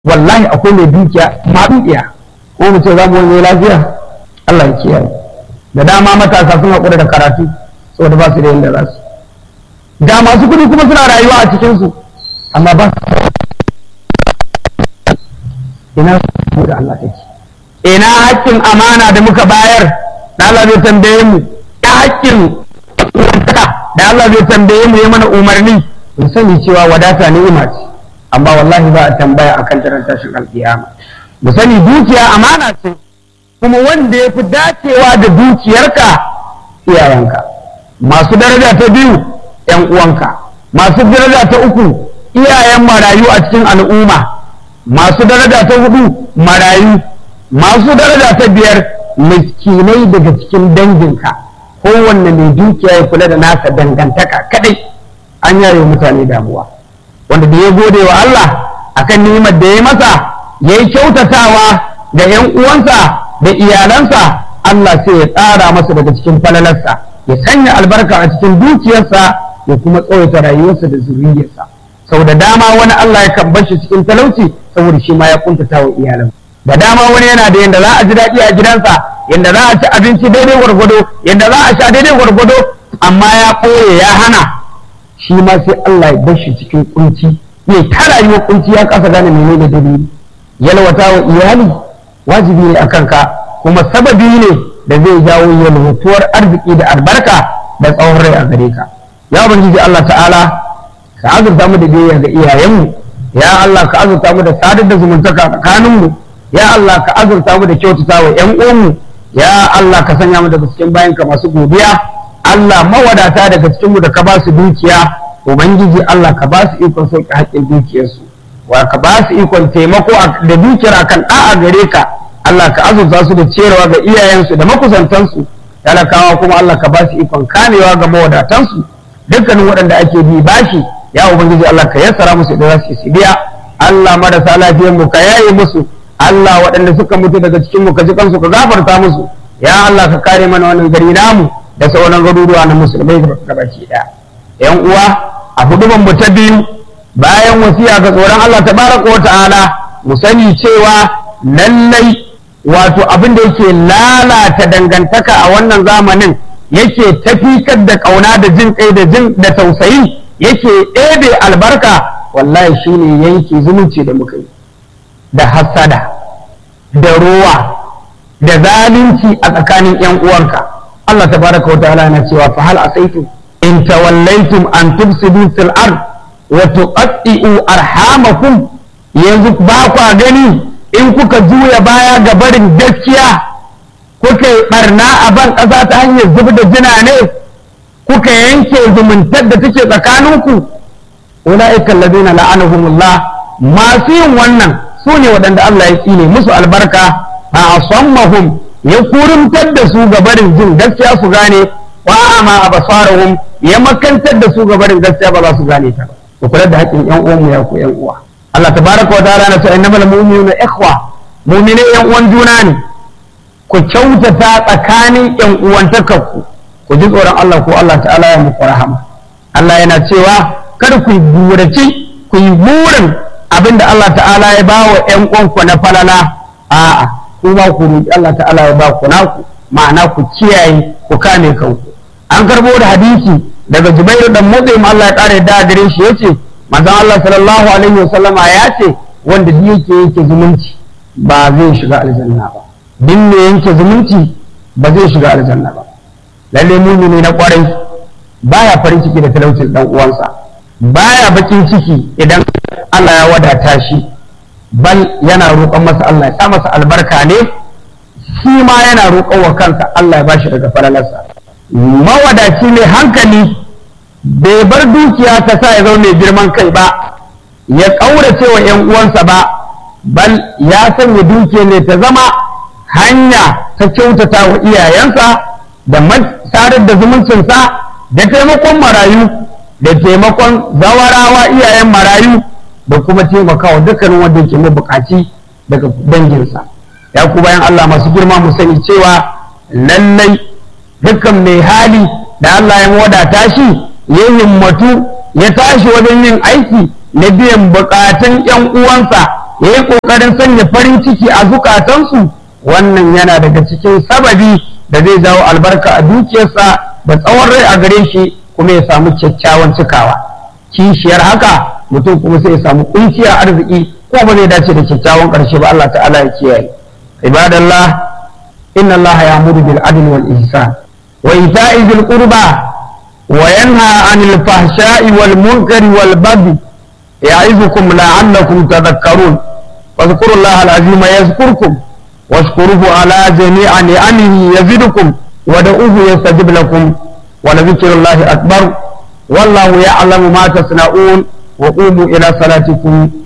wallahi akwai mai dukiya ma dukiya ko mu ce za mu wani lafiya Allah ya kiyaye da dama matasa sun haƙura da karatu saboda ba su da yadda za su ga masu kuɗi kuma suna rayuwa a cikinsu amma ba ina su da Allah take ina haƙƙin amana da muka bayar da Allah zai tambaye mu ya haƙƙin da Allah zai tambaye mu ya mana umarni mu sani cewa wadata ni'ima ce amma wallahi ba a tambaya akan taron tashin alƙiyama mu sani dukiya amana ce kuma wanda ya fi dacewa da dukiyarka iyayenka masu daraja ta biyu ‘yan uwanka masu daraja ta uku iyayen marayu a cikin al'umma masu daraja ta hudu marayu masu daraja ta biyar miskinai daga cikin danginka kowanne mai dukiya ya kula da nasa dangantaka kadai an yaye mutane damuwa wanda da ya gode wa Allah akan ni'imar da ya masa ya yi kyautatawa ga ‘yan uwansa da iyalansa Allah sai ya tsara masa daga cikin falalarsa ya sanya albarka a cikin dukiyarsa ya kuma tsawaita rayuwarsa da zuriyarsa sau da dama wani Allah ya kan bar shi cikin talauci saboda shi ma ya kuntata wa iyalan da dama wani yana da yanda za a ji daɗi a gidansa yanda za a ci abinci daidai gwargwado yanda za a sha daidai gwargwado amma ya ɓoye ya hana shi ma sai Allah ya bar shi cikin kunci ya ta rayuwar kunci ya kasa gane menene dalili yalwata wa iyali wajibi ne akan ka kuma sababi ne da zai jawo yalwatuwar arziki da albarka da tsawon rai a gare ka ya ubangiji Allah ta'ala ka azurta mu da biyayya ga iyayenmu ya Allah ka azurta mu da sadar da zumuntaka tsakaninmu ya Allah ka azurta mu da kyautata wa ƴan uwanmu ya Allah ka sanya mu daga cikin bayan ka masu godiya Allah mawadata daga cikin mu da ka ba su dukiya ubangiji Allah ka ba su ikon sauƙi haƙƙin dukiyarsu wa ka ba su ikon taimako da dukiyar akan ɗa'a gare ka Allah ka azurta su da ciyarwa ga iyayensu da makusantansu talakawa kuma Allah ka ba su ikon kamewa ga mawadatansu dukkanin waɗanda ake bi bashi ya ubangiji Allah ka yassara musu da za su biya Allah marasa lafiyar mu ka yaye musu Allah waɗanda suka mutu daga cikin mu ka ji kansu ka gafarta musu ya Allah ka kare mana wannan gari namu da sauran garuruwa na musulmai gabaki ɗaya yan uwa a huduban mu ta biyu bayan wasiya ga tsoron Allah tabaraka wa ta'ala mu sani cewa lallai wato abin da yake lalata dangantaka a wannan zamanin yake tafikar da kauna da jin kai da jin da tausayi yake ɗebe albarka wallahi shine yanke zumunci da muka yi da hasada da ruwa da zalunci a tsakanin yan uwanka Allah tabaraka wa ta'ala yana cewa fa hal asaitum in tawallaitum an tufsidu fil ard wa tuqatti'u arhamakum yanzu ba kwa gani in kuka juya baya ga barin gaskiya kuka yi barna a ban ƙasa ta hanyar zub da jina ne kuka yanke zumuntar da take tsakaninku ula'ikan ladina la'anahumullah masu yin wannan su ne waɗanda Allah ya tsine musu albarka a asammahum ya kurumtar da su ga barin jin gaskiya su gane wa ama abasarahum ya makantar da su ga barin gaskiya ba za su gane ta ba ku kula da haƙƙin ƴan uwanmu ya ku ƴan uwa Allah tabaraka wa ta'ala na ce innamal mu'minuna ikhwa mu'mine ƴan uwan juna ne ku kyautata tsakanin ƴan uwantakarku ku ji tsoron Allah ko Allah ta'ala ya muku rahama Allah yana cewa kada ku buraci ku yi burin abinda Allah ta'ala ya ba wa ƴan uwanku na falala a'a kuma ku roki Allah ta'ala ya ba ku naku ma'ana ku kiyaye ku kame kanku an karbo da hadisi daga Jubairu dan Mutsaim Allah ya kare da gare shi yace manzon Allah sallallahu alaihi wasallama ya ce wanda duk yake yake zumunci ba zai shiga aljanna ba duk ne yanke zumunci ba zai shiga aljanna ba lalle mumini na kwarai baya farin ciki da talaucin dan uwansa baya bakin ciki idan Allah ya wadata shi bal yana roƙon masa Allah ya sa masa albarka ne shi ma yana roƙon wa kansa Allah ya bashi daga falalarsa mawadaci mai hankali bai bar dukiya ta sa ya zama mai girman kai ba ya ƙaurace wa ‘yan uwansa ba bal ya sanya dukiya ne ta zama hanya ta kyautata wa iyayensa da sadar da zumuncinsa da taimakon marayu da taimakon zawarawa iyayen marayu da kuma taimakawa dukkanin wanda ke mabukaci daga danginsa ya ku bayan Allah masu girma mu sani cewa lallai dukkan mai hali da Allah ya wadata shi ya himmatu ya tashi wajen yin aiki na biyan bukatun ‘yan uwansa ya yi ƙoƙarin sanya farin ciki a zukatansu wannan yana daga cikin sababi da zai jawo albarka a dukiyarsa da tsawon rai a gare shi kuma ya samu kyakkyawan cikawa kishiyar haka mutum kuma sai ya samu kunciyar arziki ko ba zai dace da kyakkyawan ƙarshe ba Allah ta'ala ya kiyaye ibadallah inna Allah ya'muru bil adli wal ihsan wa ita'i dhil qurba wa yanha 'anil fahsha'i wal munkari wal baghi ya'izukum la'allakum tadhakkarun واذكروا الله العظيم يذكركم واشكروه على جميع نعمه يزدكم ودعوه يستجب لكم ولذكر الله أكبر والله يعلم ما تصنعون وقوموا إلى صلاتكم